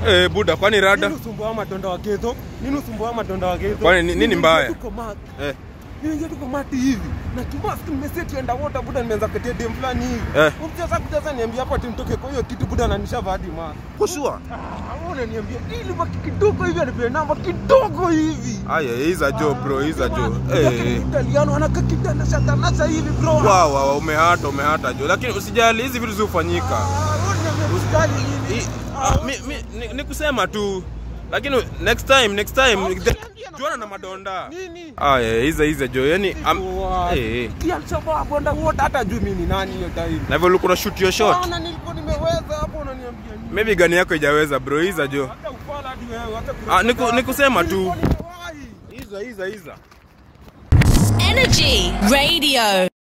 Eh, buda kwani rada? Nini usumbua madonda wa Gedho? Nini usumbua madonda wa Gedho? Kwani ni- nini Nimeingia mbaya? tu kwa mat. Eh. Nimeingia tu kwa mati hivi. Na kimask nimeseti underwater buda nimeanza kutetea dem fulani hivi. Eh. Mcheza kujaza niambia hapo ati nitoke kwa hiyo kitu buda ananisha hadi mask. Kushua. Aone niambia ili baki kidogo hivi anipe namba kidogo hivi. Aya, hiza jo bro, hiza jo. Eh. Italiano anaka kitanda cha tanasa hivi bro. Wow, wow, umehata, umehata jo. Lakini usijali hizi vitu zifanyika. Ah, wewe niambia usikali nini? I- ah, mi, mi, ni, ni kusema tu. Lakini next time, next time juana na madonda. Nini? Aya, hiza hiza jo. Yani am, What? eh, eh. Kialshabab underwater hata juu mimi ni nani hiyo time. Na hivyo ulikuwa shoot your shot. Bana nilikuwa nimeweza hapo unaniambia nini? Maybe gani yako haijaweza bro, hiza jo. Hata ufala hadi wewe hata Ah, niku, nikusema tu. Nilikuwa nimewahi. Hiza hiza hiza. Energy Radio.